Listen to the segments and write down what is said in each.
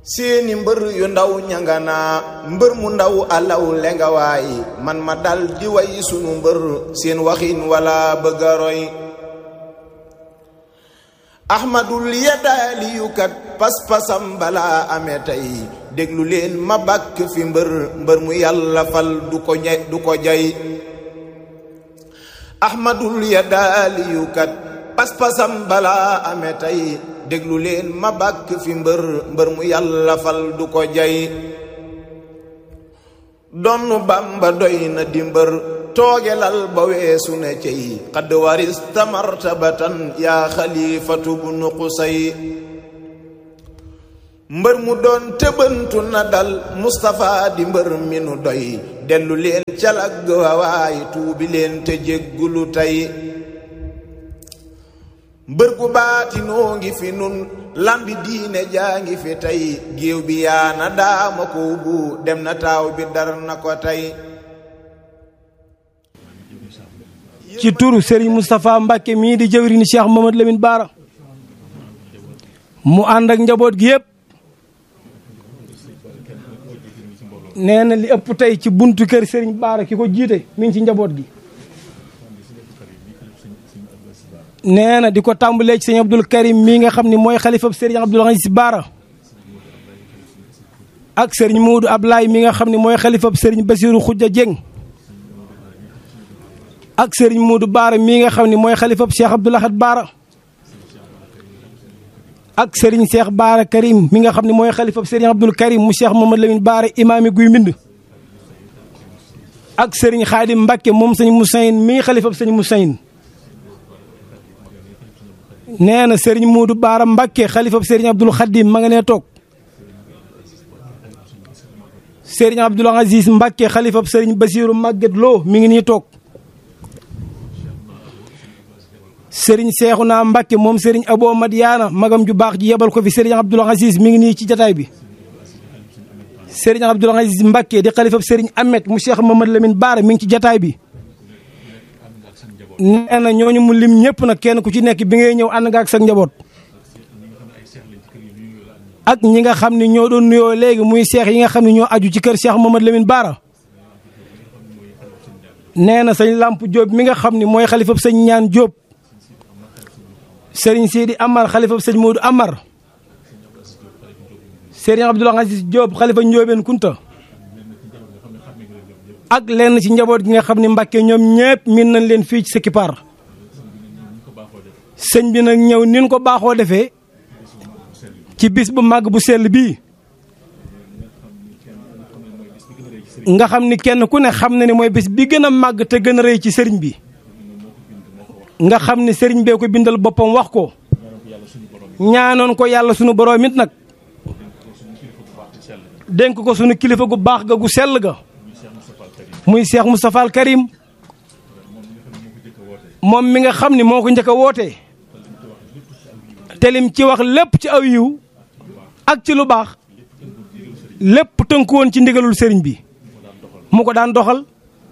seeni mbër yu ndaw ñanganaa mbër mu ndaw alaw lenga waay man ma dal di way sunu mbër seen waxin wala bëgga roy ahmadul yadaaliyukat pas-pasam balaa amee tey déglu leen ma bàkk fi mbër mbër mu yàlla fal du ko ñay du ko jay ahmadul yadaaliyukat pas-pasam balaa amee tey déglu leen ma bàkk fi mbër mbër mu yàlla fal du ko jay donnu bamba doy na di mbër toogelal ba weesu ne cey xadd waris tamartabatan yaa xalifatu bu nuqusay mbër mu doon tëbantu na dal Mustapha di mbër mi nu doy dellu leen calag wawaay tuubi leen te jéggulu tey mbër gu baatinoo ngi fi nun lambi diine jaa ngi fi tey géew bi yaana daama ko bu dem na taaw bi dar na ko tey ci turu Serigne Moustapha Mbacke mii di jëwriñu Cheikh Mamadou Lamine Bara mu ànd ak njaboot gi yëpp nee na li ëpp tey ci buntu kër Serigne Bara ki ko jiite mi ngi ci njaboot gi. nee na di ko tàmbalee ci sëñ Abdul Karim mii nga xam ne mooy xalifab Serigne Abdoul Aziz Bara ak Serigne Moodu Ablaye mi nga xam ne mooy xalifab Serigne Bassirou Khoudia Dieng. ak Serigne Moodu Baara mii nga xam ne mooy xalifab Cheikh Abdoul Ahad Baara ak Serigne Cheikh Baara Karim mi nga xam ne mooy xalifab Serigne Abdoul Karim mu Cheikh Mamadou Lamine Baara imaami guy mbind ak Serigne Khadim Mbacke moom sëñ Moussaïn mii xalifab sëñ Moussaïn nee na Serigne Moodu Baara Mbacke xalifab Serigne Abdoul Khadim ma nga nee toog Serigne Abdoul Aziz Mbacke xalifab Serigne Bassirou Maguette Lo mi ngi nii toog. sëriñ Seexuna Mbàkke moom sëriñ Abo Madiana magam ju baax ji yebal ko fi sëriñ Abdoul Aziz mi ngi nii ci jataay bi sëriñ Abdoul Aziz Mbàkke di xalifab sëriñ Ahmed mu Cheikh Mamadou Lamine Bara mi ngi ci jataay bi nee na ñooñu mu lim ñëpp nag kenn ku ci nekk bi ngay ñëw ànd nga ak sa njaboot ak ñi nga xam ne ñoo doon nuyoo léegi muy seex yi nga xam ne ñoo aju ci kër Cheikh Mamadou Lamine Bara nee na sëñ Lamp Diop mi nga xam ne mooy xalifab sëñ ñaan Diop sëriñ Sidi Amar xalifa sëñ Modou Amar sëriñ Abdoul Aziz Diop xalifa Ndiobène Kunta ak lenn ci njaboot gi nga xam ne Mbàkke ñoom ñëpp min nañ leen fii ci sa kippaar sëñ bi nag ñëw nin ko baaxoo defee ci bis bu màgg bu sell bii nga xam ni kenn ku ne xam na ni mooy bis bi gën a màgg te gën a rëy ci sëriñ bi nga xam ne sëriñ bee ko bindal boppam wax ko ñaanoon ko yàlla sunu borom it nag dénk ko sunu kilifa gu baax ga gu sell ga muy Cheikh Moustapha al Karim moom mi nga xam ni moo ko njëkk a wootee te lim ci wax lépp ci aw yiw ak ci lu baax lépp tënku woon ci ndigalul sëriñ bi mu ko daan doxal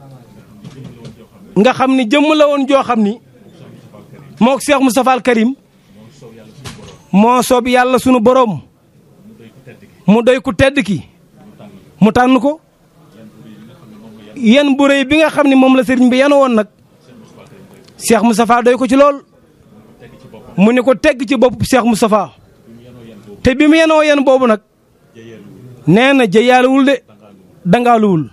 nga xam ni jëmm la woon joo xam ni mook Cheikh Moustapha al Karim moo soob yàlla sunu boroom mu doy ku tedd ki mu tànn ko yan bu rëy bi nga xam ne moom la sëriñ bi yan woon nag Cheikh Moustapha doy ko ci lool mu ne ko tegg ci bopp Cheikh Moustapha te bi mu yenoo yan boobu nag nee na jëyaaluwul de dangaaluwul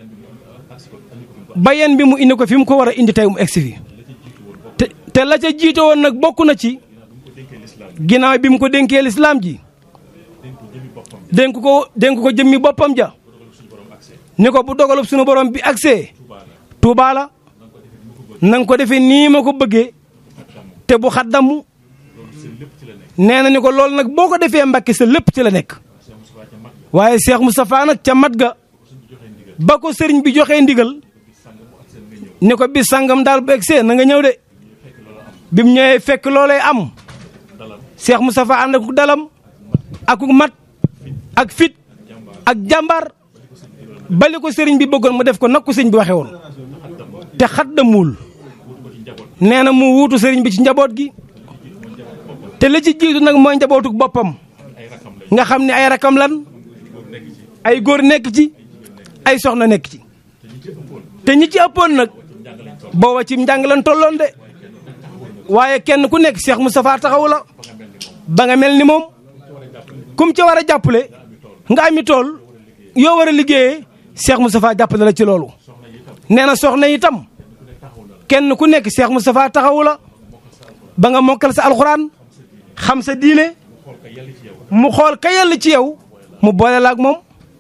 ba yan bi mu indi ko fi mu ko war a indi tey mu egsi fi te te la ca jiite woon nag bokk na ci ginnaaw bi mu ko dénkee lislaam ji dénk ko dénk ko jëmmi boppam ja ni ko bu dogalub suñu borom bi agsee Tuubaa la na nga ko defee nii ma ko bëggee te bu xaddamu nee na ni ko loolu nag boo ko defee Mbàkke sa lépp ci la nekk waaye Cheikh Moustapha nag ca mat ga ba ko sëriñ bi joxee ndigal ni ko bis sangam daal bu egsee na nga ñëw de bi mu ñëwee fekk loolee am Cheikh Moustapha ànd ak dalam ak mat ak fit ak jàmbaar bali ko sëriñ bi bëggoon mu def ko nag ko sëriñ bi waxee woon te xaddamul nee na mu wuutu sëriñ bi ci njaboot gi te la ci jiitu nag mooy njabootuk boppam nga xam ne ay rakam lan ay góor nekk ci ay soxna nekk ci te ñi ci ëppoon nag booba ci njàng lan tolloon de waaye kenn ku nekk Cheikh Moustapha taxawu la ba nga mel ni moom kum ca war a jàppale nga ami tool yoo war a liggéeyee Cheikh Moustapha jàppale la ci loolu nee na soxna itam kenn ku nekk Cheikh Moustapha taxawu la ba nga mokkal sa alxuraan xam sa diine mu xool ka yàlla ci yow mu boole la ak moom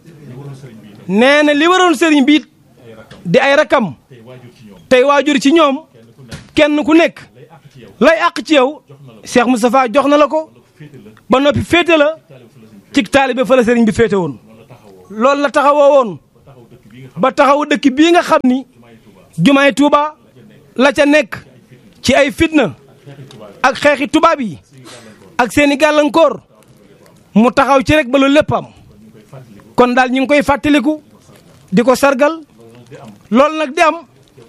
nee na li waroon sëriñ bi it di ay rakam tey waajur ci ñoom kenn ku nekk lay àq ci yow Cheikh Moustapha jox na la ko ba noppi féete la ci taalibe fa la sëriñ bi féete woon loolu la taxawoo woon ba taxawu dëkk bii nga xam ni jumaay Tuuba la ca nekk ci ay fitna ak xeexi tubaab yi ak seeni gàllankoor mu taxaw ci rek ba lu lépp am kon daal ñu ngi koy fàttaliku di ko sargal loolu nag di am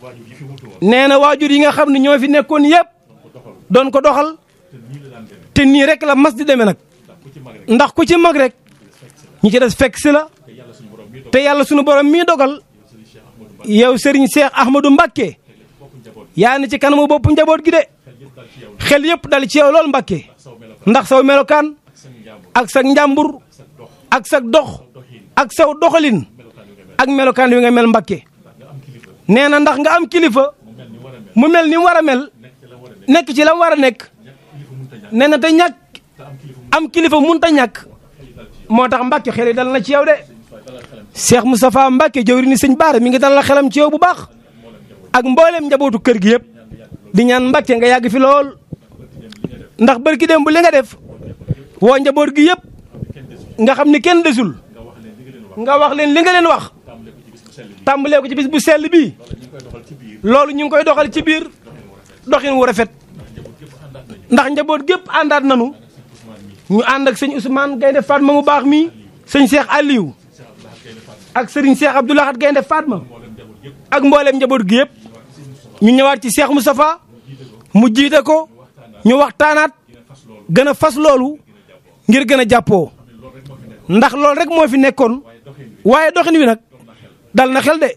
nee na waajur yi nga xam ne ñoo fi nekkoon yëpp doon ko doxal te nii rek la mas di demee nag ndax ku ci mag rek ñi ci des fekk si la te yàlla sunu borom mii dogal yow Serigne Cheikh Ahmadou Mbacké yaa ni ci kanamu bopp njaboot gi de xel yëpp dal ci yow lool Mbacké ndax saw melokaan ak sa njàmbur ak sa dox ak saw doxalin ak melokaan wi nga mel Mbacké nee na ndax nga am kilifa mu mel ni mu war a mel nekk ci la mu war a nekk nee na te ñàkk am kilifa mun ta ñàkk moo tax Mbacké xel yi dal na ci yow de Cheikh Moustapha Mbacké jëwri ni sëñ Baara mi ngi dal la xelam ci yow bu baax ak mbooleem njabootu kër gi yëpp di ñaan Mbacké nga yàgg fi lool ndax barki dem bu li nga def woo njaboot gi yëpp nga xam ni kenn desul nga wax leen li nga leen wax tàmbalee ko ci bis bu sell bii loolu ñu ngi koy doxal ci biir doxin wu rafet ndax njaboot gépp àndaat nanu ñu ànd ak sëñ Ousmane Gaynde Fatma mu baax mi sëñ Cheikh Aliou ak sëriñ Cheikh Abdoulahat Gaynde Fatma ak mboolem njaboot gi yëpp ñu ñëwaat ci Cheikh Moustapha mu jiite ko ñu waxtaanaat gën a fas loolu ngir gën a jàppoo ndax loolu rek moo fi nekkoon waaye doxin wi nag dal na xel de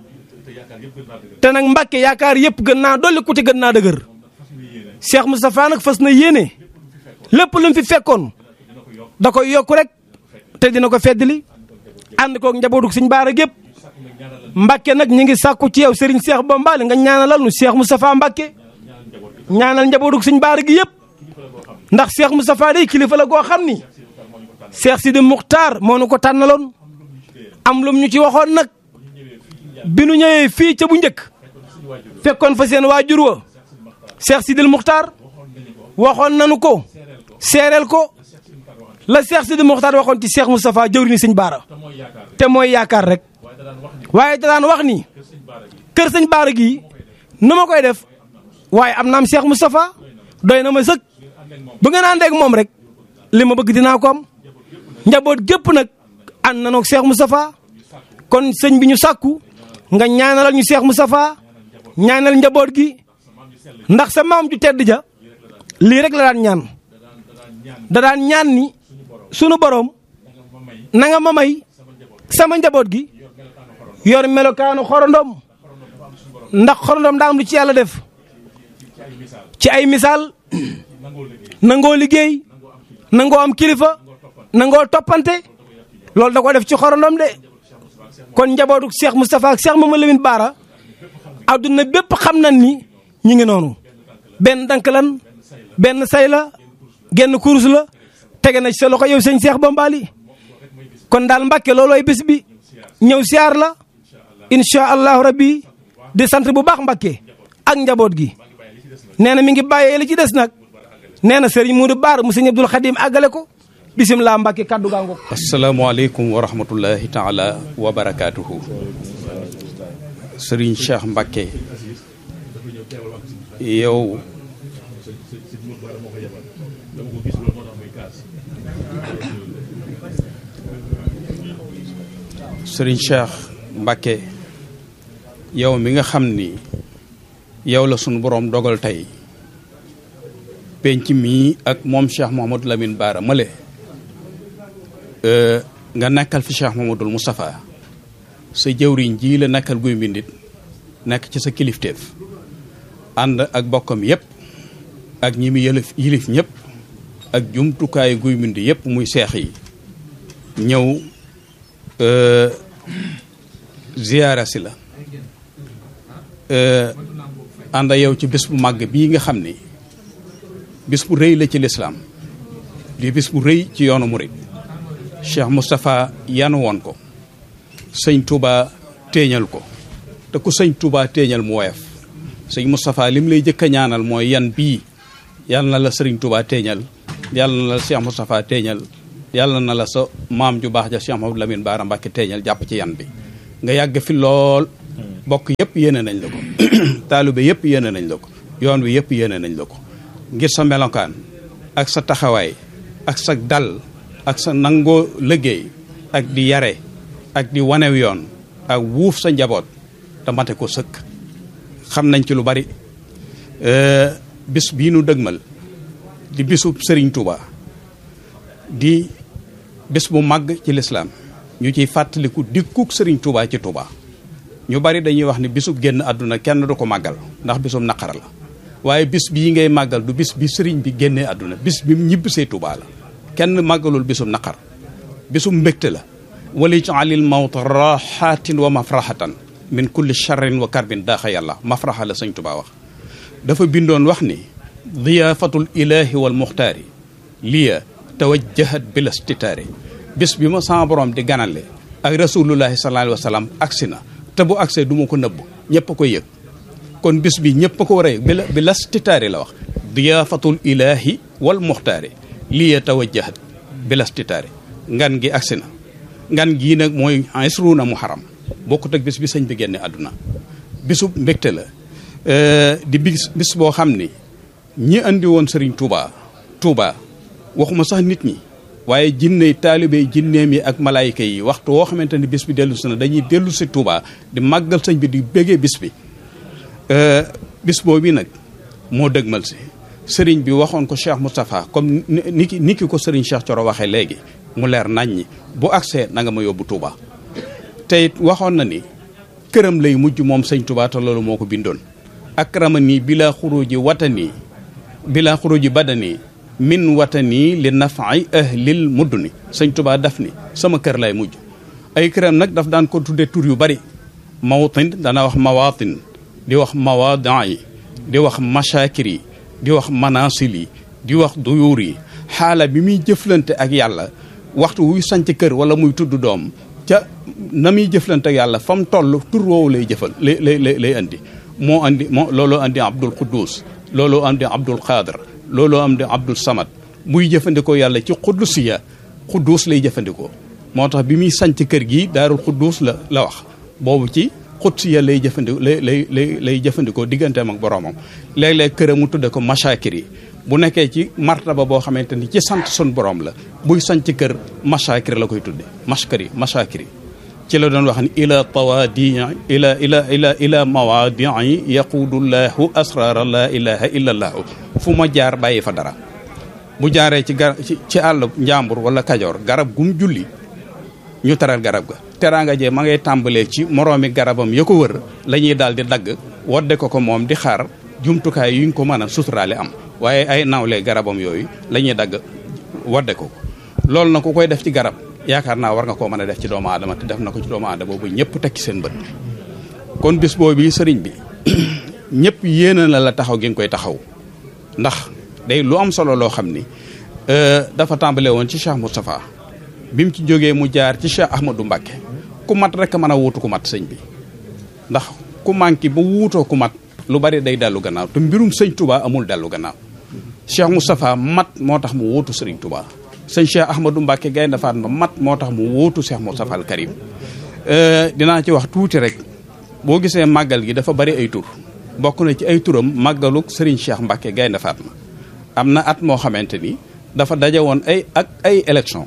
te nag Mbacké yaakaar yëpp gën naa dolli ku ci gën naa dëgër Cheikh Moustapha nag fas na yéene lépp lu mu fi fekkoon da koy yokku rek te dina ko feddali ànd koog njabootu Sëñ Baara gépp Mbacké nag ñi ngi sàkku ci yow Serigne Cheikh Bombali nga ñaanalal nu Cheikh Moustapha Mbacké ñaanal njabootu Sëñ Baara gi yëpp ndax Cheikh Moustapha day kilifa la goo xam ni Cheikh Sidi Muxtaar moo nu ko tànnaloon am lum ñu ci waxoon nag bi nu ñëwee fii ca bu njëkk fekkoon fa seen waajur wa Cheikh Sidil Muxtaar waxoon nanu ko seereel ko la Cheikh Sidil Muxtaar waxoon ci Cheikh Moustapha jëwriñu Sëñ Baara te mooy yaakaar rek waaye da daan wax ni kër Sëñ Baara gii nu ma koy def waaye am naam Cheikh Moustapha doy na ma sëkk bu ngeen àndee ak moom rek li ma bëgg dinaa ko am njaboot gépp nag ànd na noog Cheikh Moustapha kon sëñ bi ñu sàkku nga ñaanalal ñu Cheikh Moustapha ñaanal njaboot gi ndax sa maam ju tedd ja lii rek la daan ñaan da daan ñaan ni sunu borom na nga ma may sama njaboot gi yor melokaanu xorondom ndax xorondom daa am lu ci yàlla def ci ay misaal nangoo liggéey nangoo am kilifa nangoo toppante loolu da ko def ci xorondom de kon njabootu Cheikh Moustapha ak Cheikh Mamadou Lamine Bara adduna bépp xam nañ ni ñu ngi noonu benn dank lan benn say la genn kurus la tege na ci sa loxo yow sëñ Cheikh Bombali kon daal Mbacké loolooy bés bi ñëw siyaar la incha allahu rabbi di sant bu baax Mbacké ak njaboot gi nee na mi ngi bàyyee li ci des nag nee na Serigne Moudou Bara mu sëñ Abdoul Khadim àggale ko bisimilah Mbacké kaddu gaa ngoog. asalaamaaleykum wa rahmatullahi taala wa barakaatuhu. Serigne Cheikh Mbacké yow Serigne Cheikh Mbacké yow mi nga xam ni yow la sunu boroom dogal tey penc mii ak moom Cheikh Mouhamadou Lamine Bara male nga nekkal fi Cheikh Mamadul Moustapha sa jëwriñ ji la nekkal guy mbindit nekk ci sa kilifteef ànd ak bokkam yépp ak ñi mu yëlif yilif ñëpp ak jumtukaayu guy mbind yépp muy seex yi ñëw ziyaara si la ànd yow ci bés bu màgg bii nga xam ni bis bu rëy la ci lislaam di bis bu rëy ci yoonu murid Cheikh Moustapha yanu woon ko sëñ Touba téeñal ko te ku sëñ Touba téeñal mu woyof sëñ Moustapha lim lay jëkk a ñaanal mooy yan bii yàlla na la sëriñ Touba téeñal yàlla na la Cheikh Moustapha téeñal yàlla na la sa maam ju baax ja Cheikh Mamadou Lamine Bara Mbacké téeñal jàpp ci yan bi nga yàgg fi lool bokk yëpp yéene nañ la ko taalibe yëpp yéene nañ la ko yoon wi yëpp yéene nañ la ko ngir sa melokaan ak sa taxawaay ak sa dal ak sa nangoo liggéey ak di yare ak di wanew yoon ak wuuf sa njaboot te mate ko sëkk xam nañ ci lu bari bis bii nu dëgmal di bisub Serigne Touba di bis bu màgg ci lislaam ñu ciy fàttaliku dikkuk Serigne Touba ci Touba ñu bari dañuy wax ni bisub génn àdduna kenn du ko màggal ndax bisub naqar la waaye bis bii ngay màggal du bis bi Serigne bi génnee àdduna bis bi ñibbisee Touba la kenn màggalul bisub naqar bisub mbégte la wali jaalil mawta raxatin wa mafraxatan min kulli charrin wa karbin daaxa yàlla mafraxa la sëñ Touba wax dafa bindoon wax ni diyaafatul ilahi wal muxtaari liya tawajjahat bila stitaari bis bi ma sama borom di ganale ak rasulullahi sallallahu alayhi wa sallam agsi na te bu agsee du ma ko nëbb ñëpp a koy yëg kon bis bi ñëpp a ko war a yëg bila bila stitaari la wax diyaafatul ilahi wal muxtaari liya tawajjahat bila stitaari ngan gi agsi na ngan gii nag mooy isruuna muharam bokkut ak bis bi sëñ bi génne àdduna bisub mbégte la di bis bis boo xam ni ñi andi woon Serigne Touba Touba waxuma sax nit ñi waaye jinne taalibe jinneem yi ak malaayika yi waxtu woo xamante ni bis bi dellu si na dañuy dellu si Touba di màggal sëñ bi di béggee bis bi bis boobu nag moo dëgmal si sëriñ bi waxoon ko Cheikh Moustapha comme ni ki ni ki ko sëriñ Cheikh Coro waxee léegi mu leer nañ ñi bu agsee na nga ma yóbbu Touba te it waxoon na ni këram lay mujj moom sëñ Touba te loolu moo ko bindoon akramani bila xuruji watani bila xuruji badani min watani li nafaay ahlil mudduni sëñ Touba daf ni sama kër lay mujj ay këram nag daf daan ko tudde tur yu bari mawtin dana wax mawatin di wax mawadaa yi di wax mashakir yi di wax manasil yi di wax duyuur yi xaala bi muy jëflante ak yàlla waxtu wuy sanc kër wala muy tudd doom ca na muy jëflante ak yàlla fa mu toll tur woowu lay jëfal lay lay lay andi moo andi moo looloo andi abdul quddus looloo andi abdul qadir looloo andi abdul samad muy jëfandikoo yàlla ci quddusiya quddus lay jëfandikoo moo tax bi muy sanc kër gi daarul quddus la la wax boobu ci qudsiya lay jëfandikoo lay lay lay lay jëfandikoo digganteem ak boroomam léeg-léeg këram mu tudde ko mashakir yi bu nekkee ci martaba boo xamante ni ci sant sun borom la buy sanc kër mashakir la koy tudde mashkari mashakir yi ci la doon wax ni ila tawaadi ila ila ila ila mawaadii yaquudullahu asrara la ilaha illa allahu fu ma jaar bàyyi fa dara bu jaaree ci gar ci àll njàmbur wala kajoor garab gum julli ñu teral garab ga teraanga jee ma ngay tàmbalee ci moroomi garabam ya ko wër la ñuy daal di dagg wadde ko ko moom di xaar jumtukaay yuñ ko mën a suturaale am waaye ay nawlee garabam yooyu la ñuy dagg wadde ko loolu na ku koy def ci garab yaakaar naa war nga koo mën a def ci doomu aadama te def na ko ci doomu aadama boobu ñëpp teg ci seen bët kon bis boobu sëriñ bi ñëpp yéene na la taxaw gi nga koy taxaw ndax day lu am solo loo xam ni dafa tàmbale woon ci Cheikh Moustapha bi mu ci jógee mu jaar ci Cheikh Ahmadou Mbacké ku mat rek mën a wuutu ku mat sëñ bi ndax ku manqué ba wuutoo ku mat lu bari day dellu gannaaw te mbirum sëñ Touba amul dellu gannaaw Cheikh Moustapha mat moo tax mu wuutu sëriñ Touba sëñ Cheikh Ahmadou Mbacké Gaynde Fatma mat moo tax mu wuutu Cheikh Moustapha al Karim dinaa ci wax tuuti rek boo gisee màggal gi dafa bari ay tur bokk na ci ay turam màggaluk sëriñ Cheikh Mbacké Gaynde Fatma am na at moo xamante ni dafa daje woon ay ak ay élection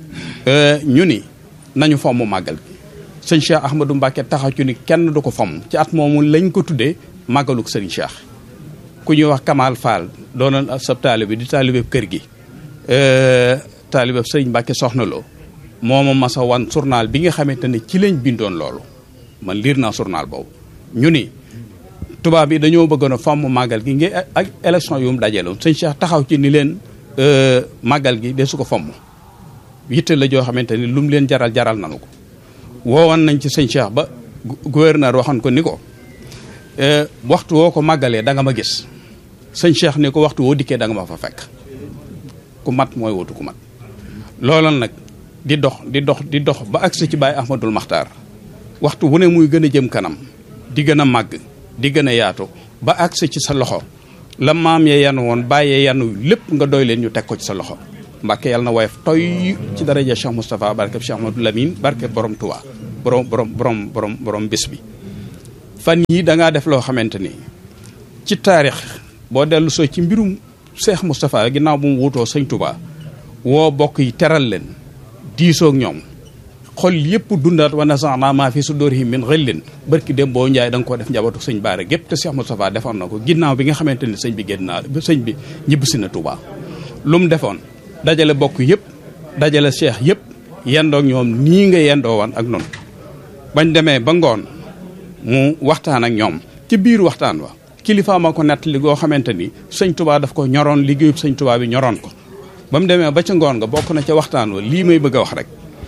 ñu ni nañu fomm màggal gi sëñ Cheikh Ahmadou Mbacké taxaw ci ni kenn du ko fomm ci at moomu lañ ko tuddee màggaluk sëriñ Cheikh ku ñuy wax Kamal Fall doonoon sab taalibe di taalibe kër gi taalibe sëriñ Mbacké soxna loo moo ma masa wan journal bi nga xamante ne ci lañ bindoon loolu man liir naa journal boobu ñu ni tubaab yi dañoo bëggoon a fomm màggal gi ngi ak élection yu mu dajaloon sëñ Cheikh taxaw ci ni leen màggal gi de su ko fomm yitte la joo xamante ni lu mu leen jaral jaral nanu ko woowoon nañ ci sëñ Cheikh ba gouverneur waxoon ko ni ko waxtu woo ko màggalee da nga ma gis sëñ Cheikh ni ko waxtu woo dikkee da nga ma fa fekk ku mat mooy wutu ku mat looloon nag di dox di dox di dox ba agsi ci Baye Ahmadul Maxtaar waxtu wu ne muy gën a jëm kanam di gën a màgg di gën a yaatu ba agsi ci sa loxo la maam ya yan woon bàyyee yanu lépp nga doy leen ñu teg ko ci sa loxo mbàkke yàlla na woyof toy ci daraja Cheikh Moustapha barke Cheikh Ahmadou Lamine barke borom Touba borom borom borom borom borom bés bi fan yii da ngaa def loo xamante ni ci taarix boo dellu soo ci mbirum Cheikh Moustapha ginnaaw bu mu wutoo sëñ Touba woo bokk yi teral leen diisoog ñoom xol yëpp dundaat wa nasaana maa fi sudurihim min ghillin barki dem boo njaay da nga ko def njabootu sëñ Baara gépp te Cheikh Moustapha defoon na ko ginnaaw bi nga xamante ni sëñ bi génn naa sëñ bi ñibbisi na Touba lu mu defoon dajale bokk yëpp dajale cheikh yëpp yendoog ñoom nii nga yendoo woon ak noonu bañ demee ba ngoon mu waxtaan ak ñoom ci biir waxtaan wa kilifa ma ko nett li goo xamante ni sëñ Touba daf ko ñoroon liggéeyub sëñ Touba bi ñoroon ko ba mu demee ba ca ngoon nga bokk na ca waxtaan wa lii may bëgg a wax rek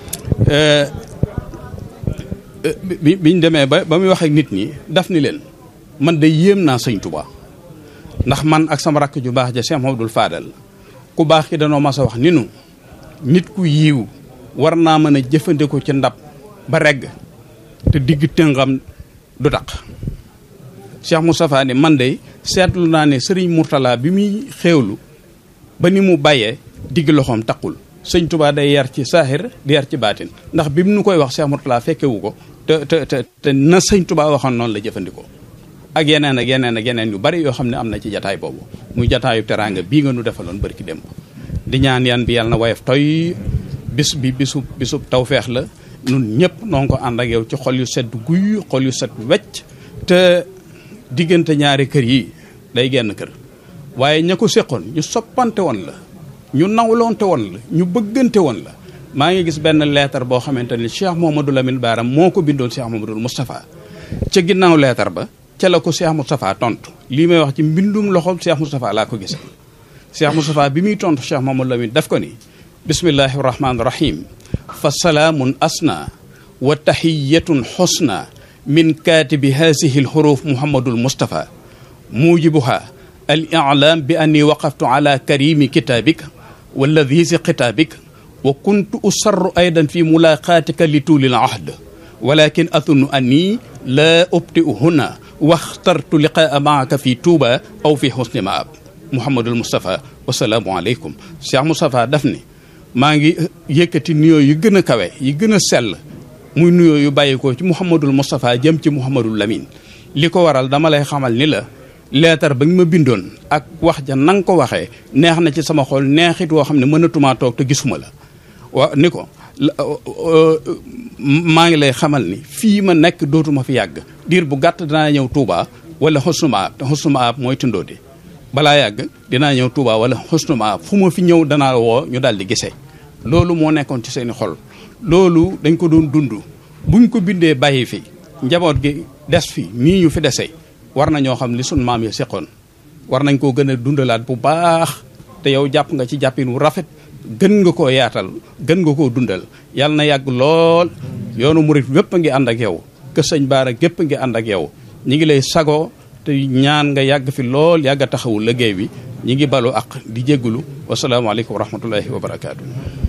bi biñ demee ba ba muy wax ak nit ñi daf ni leen man de yéem naa sëñ Touba ndax man ak sama rakk ju baax ja Cheikh Mamadou Fadal ku baax ki danoo mas a wax ni nu nit ku yiiw war naa mën a jëfandikoo ci ndab ba regg te digg tëngam du taq Cheikh Moustapha ni man de seetlu naa ne sëriñ Mourtala bi muy xéewlu ba ni mu bàyyee digg loxoom taqul sëñ Touba day yar ci saaxir di yar ci baatin ndax bi mu nu koy wax Cheikh Mourtala fekkewu ko te te te te na sëñ Touba waxoon noonu la jëfandikoo ak yeneen ak yeneen ak yeneen yu bari yoo xam ne am na ci jataay boobu muy jataayu teraanga bii nga nu defaloon bari ki démb di ñaan yan bi yàlla na woyof toy bis bi bisu bisu tawfeex la nun ñëpp noo ngi ko ànd ak yow ci xol yu sedd guy xol yu set wecc te diggante ñaari kër yi day genn kër waaye ña ko séqoon ñu soppante woon la ñu nawloonte woon la ñu bëggante woon la maa ngi gis benn leetar boo xamante ni Cheikh Mouhamadou Lamine Bara moo ko bindoon Cheikh Mouhamadou Moustapha ca ginnaaw leetar ba ca la ko Cheikh Moustapha tontu lii may wax ci mbindum loxoom Cheikh Moustapha laa ko gisee Cheikh Moustapha bi muy tontu Cheikh Mouhamadou Lamine daf ko ni bismillahi rahmaani rahim fa salaamun asna wa tahiyatun xusna min kaatibi haasihi alxuruf Mouhamadul Moustapha muujibuha al i'laam bi anni waqaftu ala karimi kitaabik wa ladhiisi kitaabik wa kuntu usarru aydan fi mulaqaatika li tuuli al ahd walakin athunnu anni laa ubti'u huna waxtartu liqaa maaka fi tuuba aw fi xusni maab Mouhamadul Moustapha wasalaamu aleykum Cheikh Moustapha daf ni maa ngi yëkkati nuyoo yu gën a kawe yi gën a sell muy nuyoo yu bàyyikoo ci Mouhamadul Moustapha jëm ci Mouhamadul Lamine li ko waral dama lay xamal ni la leetar ba nga ma bindoon ak wax ja na nga ko waxee neex na ci sama xol neexit woo xam ne mënatumaa toog te gisuma la wa ni ko maa ngi lay xamal ni fii ma nekk dootuma fi yàgg diir bu gàtt dinaa ñëw Touba wala xusnu maab te xusnu maab mooy tundoodi balaa yàgg dinaa ñëw Touba wala xusnu maab fu ma fi ñëw danaa woo ñu daal di gisee loolu moo nekkoon ci seeni xol loolu dañ ko doon dund buñ ko bindee bàyyi fi njaboot gi des fi nii ñu fi desee war na ñoo xam li sun maam yi seqoon war nañ koo gën a dundalaat bu baax te yow jàpp nga ci jàppin wu rafet gën nga koo yaatal gën nga koo dundal yàlla na yàgg lool yoonu murit wépp a ngi ànd ak yow kër sëñ Baara gépp a ngi ànd ak yow ñi ngi lay sagoo te ñaan nga yàgg fi lool yàgg a taxawu liggéey bi ñi ngi balu ak di jéggulu wasalaamaaleykum wa rahmatullahi wa barakaatu.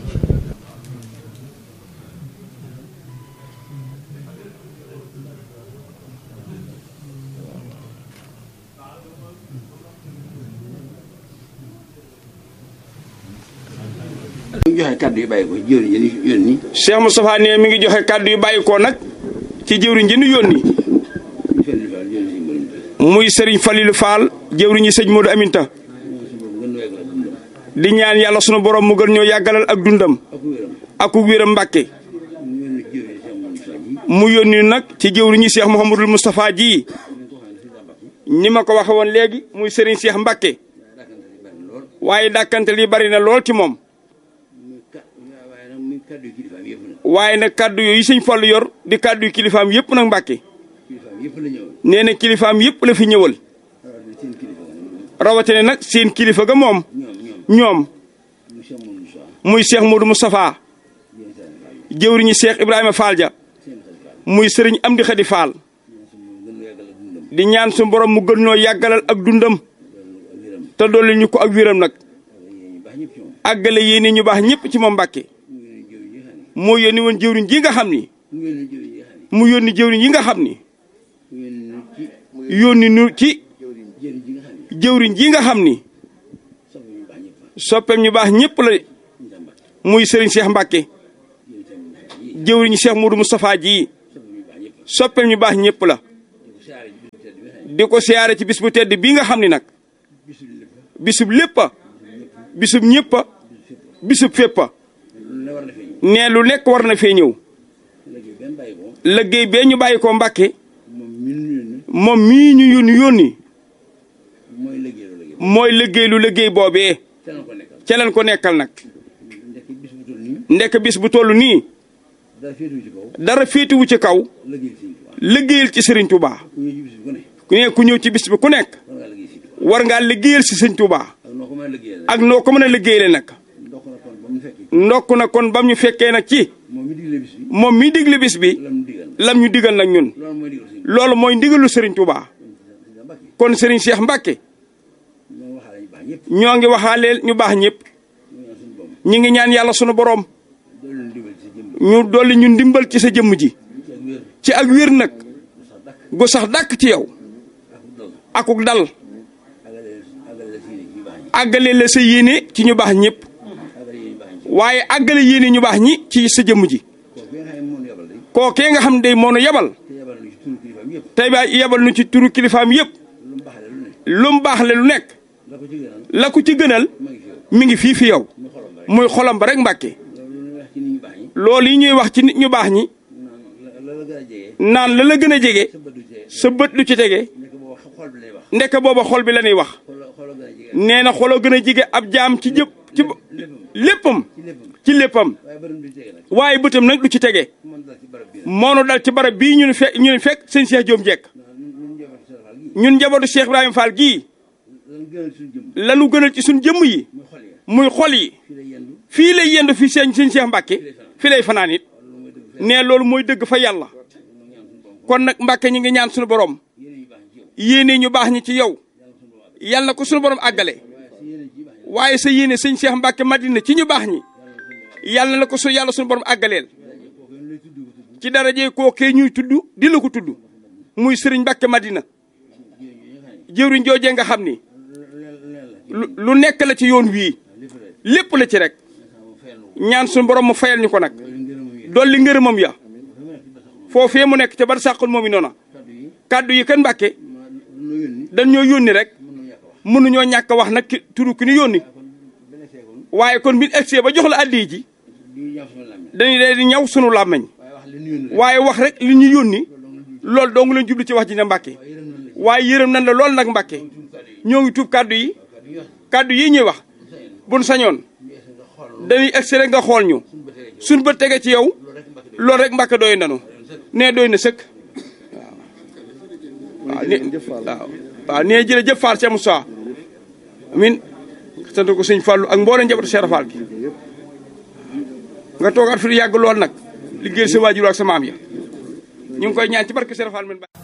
mi ngi joxe kàddu yu bàyyi ko jëwriñ yi ñu yónni Cheikh Moustapha ne mi ngi joxe kàddu yu bàyyi ko nag ci jëwriñ ji nu yónni muy Serigne Falilou Fall jëwriñu sëñ Modou Aminta di ñaan yàlla sunu borom mu gën ñoo yàggalal ak dundam ak ku wéram Mbàkke mu yónni nag ci jëwriñu Cheikh Mouhamadul Moustapha ji ni ma ko waxe woon léegi muy Serigne Cheikh Mbàkke waaye dàkkante li bari na lool ci moom kaddu yi kilifaam yëpp nag waaye nag kàddu yooyu sëñ Fallu yor di kàddu yu kilifaam yëpp nag Mbàkke kilifaam yëpp la ñëwoon nee na kilifaam yëpp la fi ñëwal rawatina seen kilifa nag rawatina nag seen kilifa ga moom ñoom ñoom ñoom mu Cheikh Mouhamadou Moussa muy Cheikh Modou Moustapha yéen seen Fall jëwriñu Cheikh Ibrahima Fall ja seen xel Fall muy sëriñ Amdi Xadi Fall ñaan su moom gën a yàggal ak dundam di ñaan su borom mu gën ñoo yàggalal ak dundam ak wéram te dolli ñu ko ak wéram nag yéen ñu baax ñëpp ci moom àggale yéene ñu baax ñëpp ci moom Mbàkke mu ngi leen jëwriñ yi nga xam ne moo yónni woon jëwriñ ji nga xam ni mu ngi leen jëwriñ yi nga xam ne mu yónni jëwriñ yi nga xam ni mu ngi leen ci yónni nu ci jëwriñ ji nga xam ne jëwriñ ji nga xam ni soxna ñu baax ñëpp soppeem ñu baax ñëpp la ñu tam baax muy sëriñ Cheikh Mbàkke yéen tam baax yi jëwriñu Cheikh Modou Moustapha ji soxna ñu baax ñëpp soppeem ñu baax ñëpp la di ko siyaare ci bisu tedd bi nga xam ne di ko siyaare ci bis bu tedd bii nga xam ni nag bisu lépp bisub lépp a bisub ñëpp a bisub fépp a lu ne war na fee ñëw ne lu nekk war na fee ñëw léegi benn bàyyi ko liggéey bee ñu bàyyi ko Mbàkke moom min ñu ne moom mii ñu yónni yónni mooy liggéey lu liggéey mooy liggéey lu liggéey boobee te na ko nekkal ca leen ko nekkal nag ndekk bis bu toll nii ndekk bis bu toll nii dara féetuwu ci kaw dara féetuwu ci kaw liggéey si liggéeyal ci Sëriñ Tuubaa ku ñëw ci bis bu ne ku ne ku ñëw ci bis bi ku nekk war ngaa liggéey si war ngaa liggéeyal si Sëriñ Tuubaa ak noo ko mën a liggéeyal ak noo ko mën a liggéeyale nag ndokk na kon ba mu fekk ndokk na kon bam ñu fekkee nag ci moom mi digle bis bi moom mi digle bis bi lam digal lam ñu digal nag ñun loolu mooy digal si loolu mooy ndigalu Sëriñ Tuubaa Mbàkke kon Sëriñ Cheikh Mbàkke ñoo waxaale ñu baax ñëpp ñoo ngi waxaaleel ñu baax ñëpp ñu ñaan suñu borom ñi ngi ñaan yàlla sunu borom doolu leen digal si jëmm ñu dolli ñu ndimbal ci sa jëmm ji ci ak wér ci ak wér nag sax dakk gu sax dàkk ci yow ak dal akuk dal agale agale la siine ci ñu baax ñi àggale la sa yéene ci ñu baax ñëpp agale yéen ñu baax ñi waaye àggale yéene ñu baax ñi ci sa jëmm ji kooku nga xam ne moom yabal day kookee nga xam ne day moo nu yebal te yabal ñu ci turu kilifaam yëpp tey ba yebal nu ci turu kilifaam yëpp lu mu baaxale lu ne lu mu baax le lu nekk la ko ci gënal la ko ci gënal ma ngi fi yow mi ngi fii fi yow mu xolam ba rek muy xolam ba rek mbàkke loolu lu ñuy wax ci nit ñu baax ñi loolu yi ñuy wax ci nit ñu baax ñi naan la la gën a jege naan la la gën a jege sa bët du cee sa bët lu ci tege nekk booba xol bi lay wax ndekk booba xol bi la ñuy wax xolo xolo gën a jege nee na xoloo gën a jege ab jaam ci jëpp ci léppam ci léppam ci léppam waaye bëram du jege nag waaye bëtam nag lu ci tege mën dal ci barab bi nag moonu dal ci barab bii ñu fekk ñu fekk sëñ Cheikh Diom Jekk ñun njabootu Sëriñ Fall gi ñun njabootu Cheikh Ibrahima Fall gii lan gënal suñu jëm lanu gënal ci suñ jëmm yi muy xol ya muy xol yi fii lay yendu fii lay yendu fi sëñ sëñ Cheikh Mbàkke fii lay fanaan it ne loolu mooy dëgg fa yàlla kon nag Mbàkke ñi ngi ñaan suñu borom yéene ñu baax ñi ci yow yéene ñu baax ñi ci yow yàlla na ko suñu borom àggale waaye si yéene ci baax ñi waaye sa yéene sëñ Cheikh Mbàkke Madina ci ñu baax ñi yàlla na ko su yàlla suñu borom àggaleel kooku ñu lay tudd ko tudd ci daraje kookee ñuy tudd di la ko tudd muy sëriñ Mbàkke Madina jëwriñ joojee nga xam ni lu lu nekk la ci yoon wii lépp la ci rek ñaan suñu borom mu fayal ñu ko nag dolli ngërëmam ya foofee mu nekk ca bar sàqul moom i noona kàddu yi kan Mbàkke lu yónni dañ ñoo yónni rek mën na ñàkk a wax mënuñoo ñàkk a wax nag ki turu ki ñu yónni benn seekoon waaye kon bi egsee ba jox la addi ji di ñaaw sama làmmiñ dañuy dee di ñaw sunu làmmañ waaye wax li ñu yónni rek waaye wax rek li ñu yónni loolu dong lañ jublu ci wax ji ne Mbàkke waaye yërëm nañ la lool nag Mbàkke ñoo ngi tuub kàddu yi kàddu yi ñuy wax buñ sañoon dañuy egsi rek nga xool ñu suñ bët tege ci yow loolu rek Mbàkke doy nanu nee doy na sëkk waaw waaw ni waaw waaw nee jërëjëf Fall Cheikh Moussa amin sant ko sëñ Fallou ak mboolem njabootu Cheikh Fall gi nga toogaat fi lu yàgg lool nag liggéeyal sa waajur ak sa maam ya ñu ngi koy ñaan ci barke Cheikh Fall men